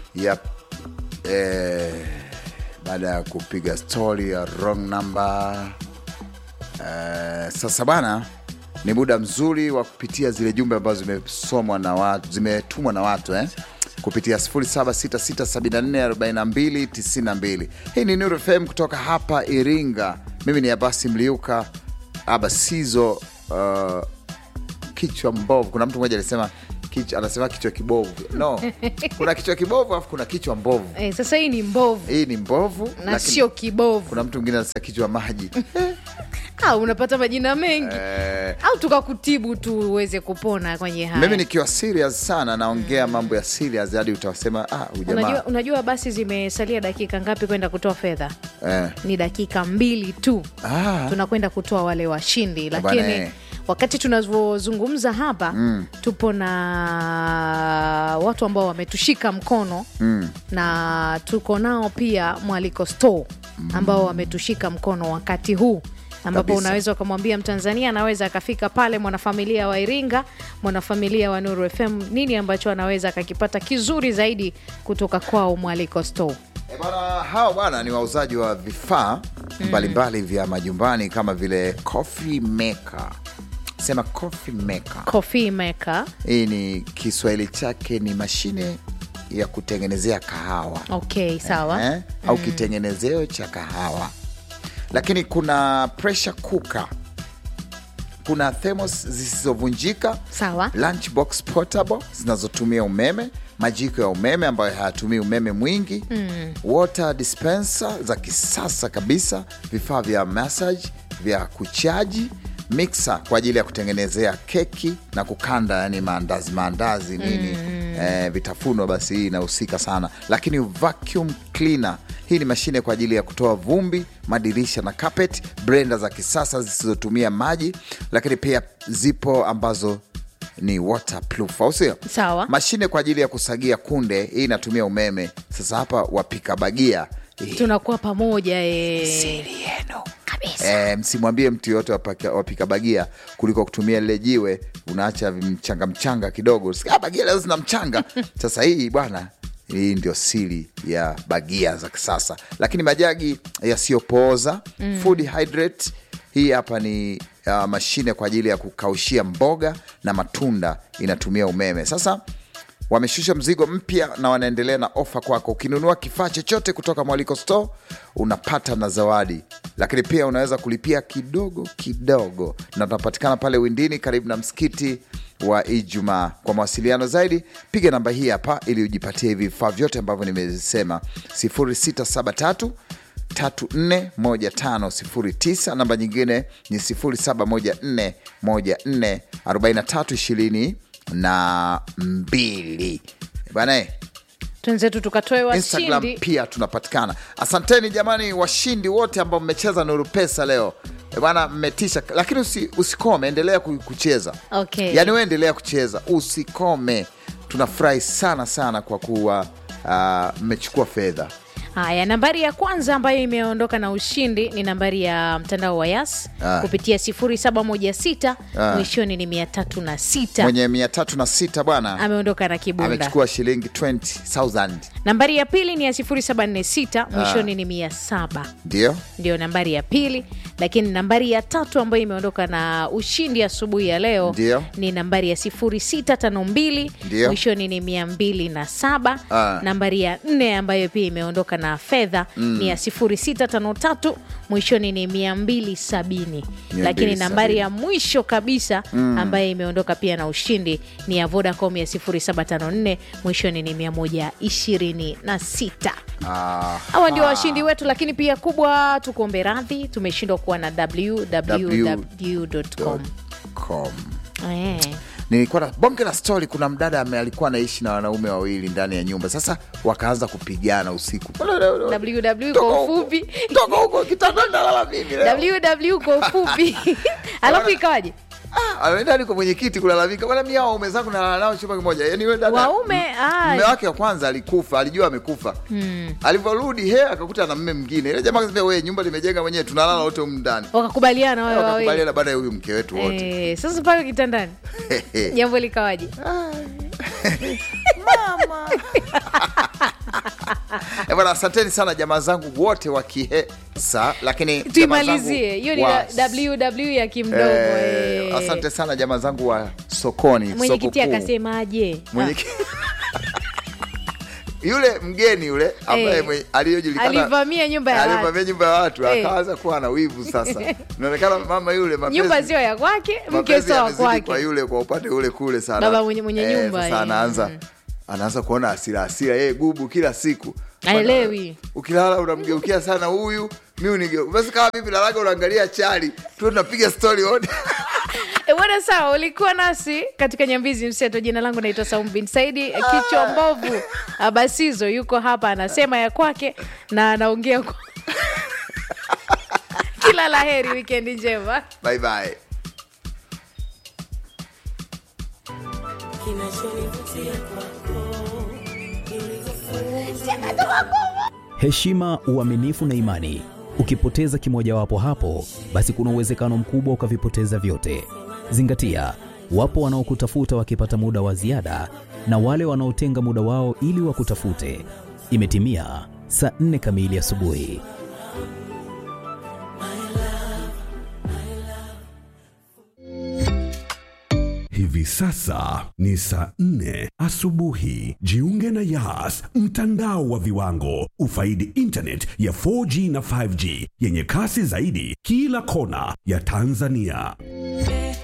Yep. Eh, baada ya kupiga story ya wrong number eh, sasa bana ni muda mzuri wa kupitia zile jumbe ambazo zimesomwa na watu zimetumwa na watu eh? kupitia 0766744292 hii ni Nuru FM kutoka hapa Iringa mimi ni Abasi Mliuka Abasizo uh, kichwa mbovu kuna mtu mmoja alisema kichwa, anasema kichwa kibovu no kuna kichwa kibovu alafu kuna kichwa mbovu Eh, sasa hii ni mbovu hii ni mbovu na lakini sio kibovu. kuna mtu mwingine anasema kichwa maji Ah, unapata majina mengi eh, au tukakutibu tu uweze kupona kwenye haya. mimi nikiwa serious sana naongea mambo ya serious hadi utasema ah, huyu Unajua, jamaa unajua basi zimesalia dakika ngapi kwenda kutoa fedha? eh, Ni dakika mbili tu ah, tunakwenda kutoa wale washindi, Bwana, lakini eh. wakati tunavyozungumza hapa mm. tupo na watu ambao wametushika mkono mm, na tuko nao pia Mwaliko Store ambao wametushika mkono wakati huu ambapo Kabisa. unaweza ukamwambia Mtanzania anaweza akafika pale, mwanafamilia wa Iringa, mwanafamilia wa Nuru FM, nini ambacho anaweza akakipata kizuri zaidi kutoka kwao Mwaliko Store. Eh, bwana hawa bwana ni wauzaji wa vifaa mbalimbali vya majumbani kama vile coffee maker sema coffee maker Coffee maker. hii ni kiswahili chake ni mashine ya kutengenezea kahawa Okay, sawa. eh, au kitengenezeo cha kahawa lakini kuna pressure cooker kuna thermos zisizovunjika Sawa. lunchbox portable zinazotumia umeme majiko ya umeme ambayo hayatumii umeme mwingi mm. water dispenser za kisasa kabisa vifaa vya massage vya kuchaji mixer kwa ajili ya kutengenezea keki na kukanda yani maandazi maandazi nini mm. eh, vitafunwa basi hii inahusika sana lakini vacuum cleaner hii ni mashine kwa ajili ya kutoa vumbi madirisha na carpet blender za kisasa zisizotumia maji lakini pia zipo ambazo ni waterproof au sio Sawa. mashine kwa ajili ya kusagia kunde hii inatumia umeme sasa hapa wapika bagia hii tunakuwa pamoja eh. siri yenu kabisa E, msimwambie mtu yoyote wapaka- wapika bagia kuliko kutumia lile jiwe unaacha mchanga mchanga kidogo Sikia, bagia leo zina mchanga sasa hii bwana hii ndio siri ya bagia za kisasa lakini majagi yasiyopooza mm. food hydrate hii hapa ni uh, mashine kwa ajili ya kukaushia mboga na matunda inatumia umeme sasa wameshusha mzigo mpya na wanaendelea na ofa kwako ukinunua kifaa chochote kutoka mwaliko store unapata na zawadi lakini pia unaweza kulipia kidogo kidogo na tunapatikana pale windini karibu na msikiti wa ijumaa kwa mawasiliano zaidi piga namba hii hapa ili ujipatie hivi vifaa vyote ambavyo nimesema 0673 341509 namba nyingine ni 0714144320 na mbili bana twenzetu tukatoe instagram washindi pia tunapatikana asanteni jamani washindi wote ambao mmecheza nuru pesa leo Eh, bana mmetisha lakini usi, usikome endelea ku- kucheza Okay. yaani we endelea kucheza usikome tunafurahi sana sana kwa kuwa ah, mmechukua fedha haya nambari ya kwanza ambayo imeondoka na ushindi ni nambari ya mtandao wa yas Ah. kupitia 0716 Ah. mwishoni ni 306 mwenye mia tatu na sita bwana ameondoka na kibunda amechukua shilingi 20000 nambari ya pili ni ya 0746 mwishoni ni 700 ndio ndio nambari ya pili lakini nambari ya tatu ambayo imeondoka na ushindi asubuhi ya leo Ndio. ni nambari ya 0652 Ndio. mwishoni ni 207 Ah. nambari ya nne ambayo pia imeondoka na fedha ni ya 0653 mwishoni ni 270 lakini 270. nambari ya mwisho kabisa ambayo imeondoka pia na ushindi ni ya vodacom ya 0754 mwishoni ni 126 Ah, hawa ndio washindi wetu lakini pia kubwa tukuombe radhi tumeshindwa kuwa na www.com com. Eh. nilikuwa na bonge la stori kuna mdada ame- alikuwa anaishi na wanaume wawili ndani ya nyumba sasa wakaanza kupigana usiku www Toka kwa huko. ufupi toka huko kitandani nalala mimi leo. www kwa ufupi alafu ikawaje Ah, ameenda hadi kwa mwenyekiti kulalamika bwana mi hao waume zangu nalala nao chumba kimoja yani we dada Waume, ah. mme wake wa kwanza alikufa alijua amekufa alivyorudi he akakuta na mme mwingine ile jamaa akasema we nyumba limejenga mwenyewe tunalala wote humu ndani wakakubaliana wale wawili wakakubaliana baada ya huyu mke wetu wote Eh, sasa pale kitandani jambo likawaje Eh, bwana asanteni sana jamaa zangu wote wa kihesa lakini jamaa zangu tuimalizie hiyo ni wa- ww ya kimdomo eh, eh. asante sana jamaa zangu wa sokoni mwenyekiti soko kuu. akasemaje Mwenyeki- yule mgeni yule ambaye Eh. mwe- aliyojulikana Alivamia nyumba ya alivamia watu. nyumba ya watu Eh. akaanza kuwa na wivu sasa inaonekana mama yule mapenzi- nyumba sio ya kwake mke mapenzi sio wa yamezidi kwa kwake yule kwa upande ule kule sana Baba mwenye- mwenye Eh, nyumba, sasa eh. anaanza anaanza kuona hasira hasira yeye gubu kila siku Haelewi. ukilala unamgeukia sana huyu mi unigeu basi kama vipi lalaga unaangalia chali tu tunapiga stori wote E, bwana sawa, ulikuwa nasi katika Nyambizi Mseto. Jina langu naitwa Saumu bin Saidi. Kichwa mbovu Abasizo yuko hapa, anasema ya kwake na anaongea kwa... kila la heri, wikendi njema. bye bye heshima, uaminifu na imani. Ukipoteza kimojawapo hapo, basi kuna uwezekano mkubwa ukavipoteza vyote. Zingatia, wapo wanaokutafuta wakipata muda wa ziada na wale wanaotenga muda wao ili wakutafute. Imetimia saa nne kamili asubuhi. Hivi sasa ni saa nne asubuhi. Jiunge na Yas, mtandao wa viwango. Ufaidi internet ya 4G na 5G yenye kasi zaidi kila kona ya Tanzania.